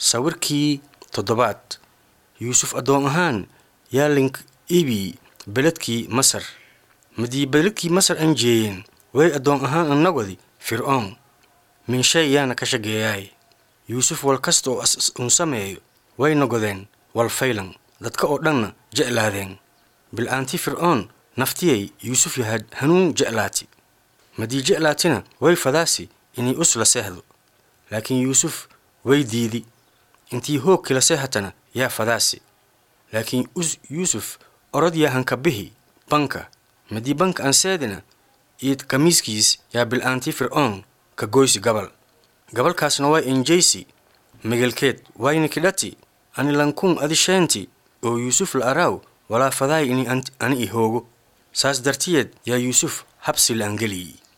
sawirkii toddobaad yuusuf addoon ahaan yaa link ibi beledkii masar madii beledkii masar aan jeeyeen way addoon ahaan annagodi fircoon minshay yaana ka shageeyaay yuusuf wal kasta oo un sameeyo way nogodeen wal faylan dadka oo dhanna jeclaadeen bil'aanti fircoon naftiyay yuusuf yahaad hanuun jeclaati madii jeclaatina way fadaasi inay us la seehdo laakiin yuusuf way diidi intii hoogki la seehatana yaa fadaasi laakiin yuusuf orod yaa hanka bihi banka madii banka aan seedina iid kamiiskiis yaa bil'aantii fircoon ka goysi gabal gabalkaasna waa enjaysi megelkeed wayna kidhati ani lankuun adisheenti oo yuusuf la araaw walaa fadaay ini ani i hoogo saas dartiyeed yaa yuusuf habsi la angeliyi